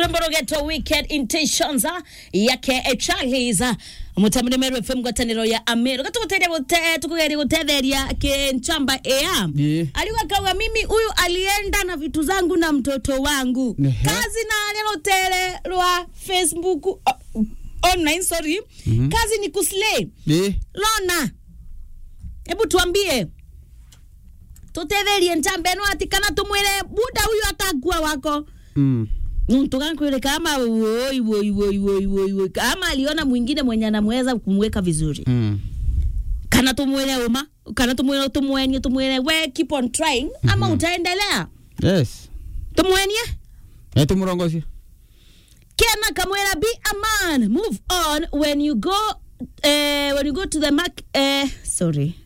rwimbo rugetwo weekend intentions yake charles mutamunemerwe fm ngwataniro ya amero gatuguteria gute tukugeria gutetheria kinchamba ea Ii. aliwa kauga mimi huyu alienda na vitu zangu na mtoto wangu Ehe. kazi na rutere rwa facebook uh, online sorry kazi ni kuslay Ĩ. lona hebu tuambie tutetherie nchambe ĩno ati kana tumwire buda huyu atakua wako Mm. tukakwile kama woi woi woi woi woi woi kama aliona mwingine mwenye anamweza kumweka vizuri Mm. kana tumwile uma kana tumwile tumwenie tumwile we keep on trying ama utaendelea Yes. tumwenie Eh, tumurongocie. kena kamwela be a man move on when you go uh, when you go to the mark uh, sorry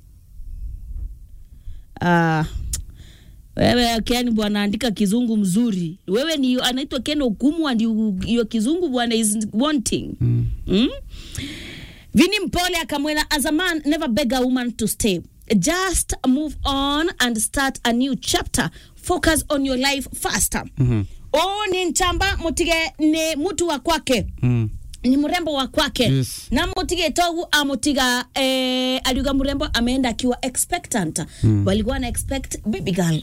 uh, wewe Ken bwana andika kizungu mzuri wewe ni anaitwa Ken Okumu and you- your kizungu bwana is wanting Mm. mm? Vini Mpole akamwela as a man never beg a woman to stay just move on and start a new chapter focus on your life faster Mhm. o ni nchamba mutige ni mutu wa kwake Mm. ni mrembo wa kwake Yes. na mutige togu amutiga eh, aliuga mrembo ameenda akiwa expectant mm. walikuwa na expect baby girl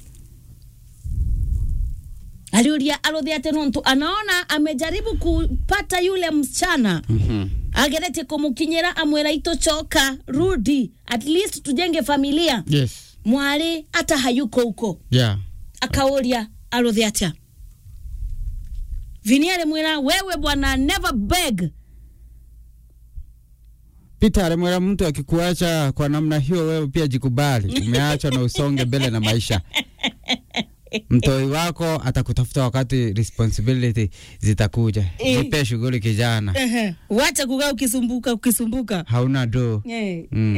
aliuria arodhi ate nontu anaona amejaribu kupata yule msichana Mhm. agerete kumukinyira amwera itochoka rudi at least tujenge familia Yes. mwari hata hayuko huko Yeah. akauria arodhi atia vini alimwira wewe bwana never beg Peter alimwera mtu akikuacha kwa namna hiyo, wewe pia jikubali, umeachwa na usonge mbele na maisha. Mtoi wako atakutafuta wakati responsibility zitakuja. Eh. Jipe shughuli kijana, Ehe, wacha kukaa ukisumbuka ukisumbuka hauna do. Eh. Mm.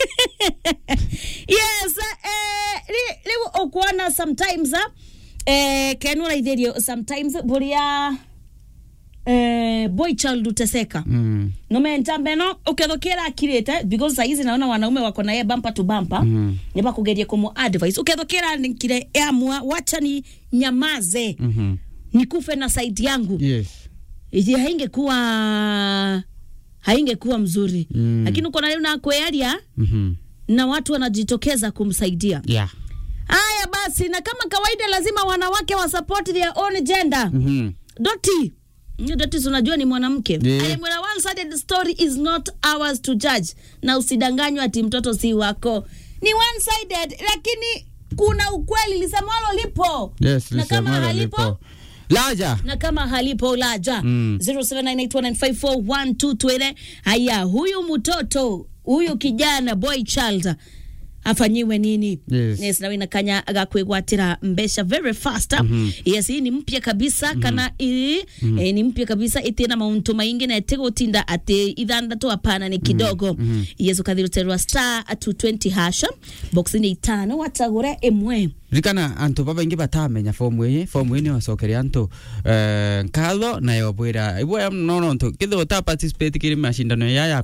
yes eh, ri- riu ukuona sometimes eh, kenura itherio sometimes buria eh, boy child uteseka Mm. nomentambe no ukethokera akirite because saizi naona wanaume wako naye bumper to bumper Mhm. niba kugeria kumu advice ukethokera nikire amua wacha ni nyamaze Mhm. nikufe na saidi yangu Yes. iji haingekuwa haingekuwa mzuri Mm. lakini uko na leo na kwearia Mhm. na watu wanajitokeza kumsaidia Yeah. haya basi na kama kawaida lazima wanawake wa support their own gender Mhm. doti Hiyo doti si unajua ni mwanamke Yeah. alimwela one sided story is not ours to judge na usidanganywa ati mtoto si wako ni one sided lakini kuna ukweli lisemwalo lipo Yes, na kama lisemwalo halipo lipo. Laja. na kama halipo laja Mm. 0798195412 twele haya huyu mtoto huyu kijana boy child afanyiwe nini Yes. yes nawe nakanya gakwigwatira mbesha very fast Mhm. yes hii ni mpya kabisa kana ii eh, ni mpya kabisa itina mauntu maingi na itigotinda ati ithandatu hapana ni kidogo yes ukathiruterwa star 220 hasha box ni itano watagure imwe rikana antu babaingi batamenya fomu iyi fomu iyi niwacokeria antu eh, nkatho nayo bwira ibwa nono ntu kithe uta participate kiri mashindano yaya